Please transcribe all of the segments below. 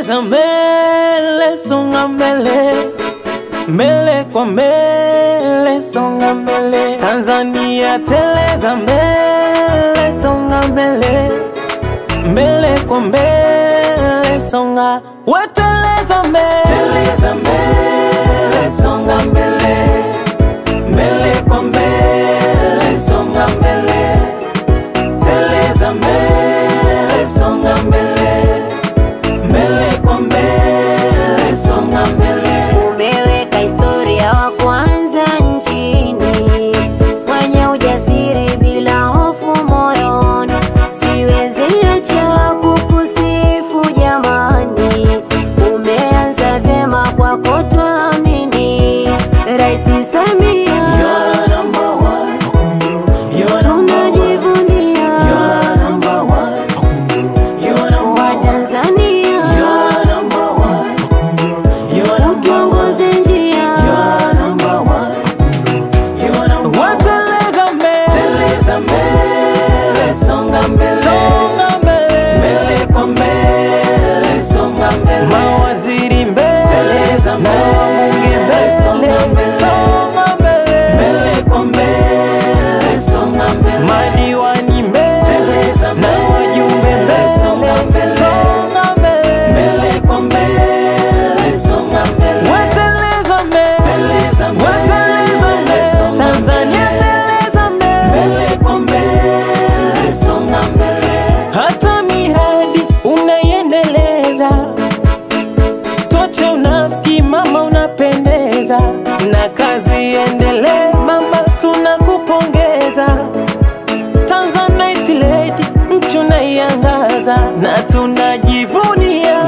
teleza mbele, songa mbele, mbele kwa mbele, songa mbele. Tanzania teleza mbele, songa mbele, mbele kwa mbele, songa weteleza mbele, teleza mbele, songa mbele, mbele kwa mbele, songa mbele, teleza mbele, songa mbele, mbele kwa mbele, songa mbele. Umeweka historia wa kwanza nchini, mwenye ujasiri bila hofu moyoni. Siwezi acha kukusifu jamani, umeanza vyema kwako twaamini. Rais Samia You're number one. You're number one. tunajivunia You're number one. You're number wa one. Tanzania, You're number one. You're number one. utuongoze njia You're number one. You're number one. Teleza mbele. Teleza mbele. Songa mbele. Songa mbele. Mbele kwa mbele. Songa mbele. Mawaziri mbele. Teleza mbele. Wabunge mbele. Songa mbele. Songa mbele. Mbele kwa mbele. Songa mbele. Madiwani mbele. Teleza mbele. Na wajumbe mbele. Songa mbele. Songa mbele. Mbele kwa mbele. Songa mbele. Weteleza mbele. Teleza mbele. Weteleza mbele. Tanzania teleza mbele. Mbele kwa mbele. Songa mbele. Hata miradi unaiendeleza Toche unafiki mama, unapendeza na kazi endelee mama, tunakupongeza. Tanzanite lady, nchi unaiangaza na tunajivunia.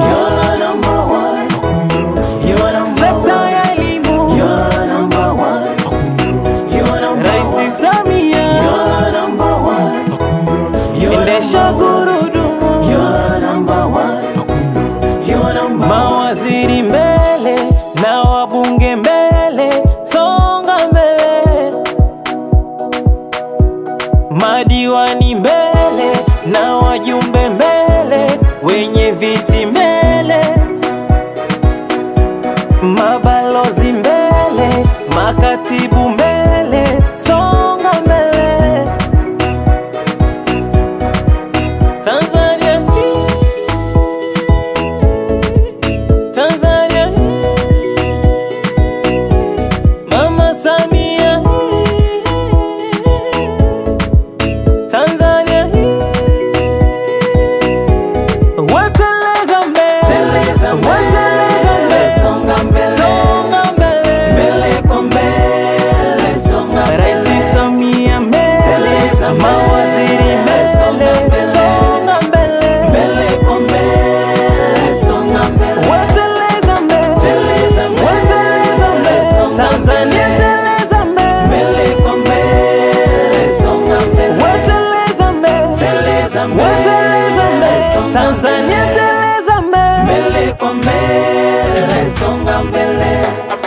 Sekta ya elimu Rais Samia endesha gurudumu mawaziri mbele na wabunge mbele, songa mbele, madiwani mbele na wajumbe mbele, wenye viti mbele, mabalozi mbele, makatibu mbele, songa mbele, Tanzania hii Tanzania hii, Mama Samia hii, Tanzania hii, weteleza mbele, weteleza mbele, songa mbele, Rais Samia mbele, mawaziri mbele, songa mbele, weteleza mbele, weteleza mbele, Tanzania teleza mbele, weteleza mbele, weteleza mbele, Tanzania teleza mbele. Mbele kwa mbele, songa mbele.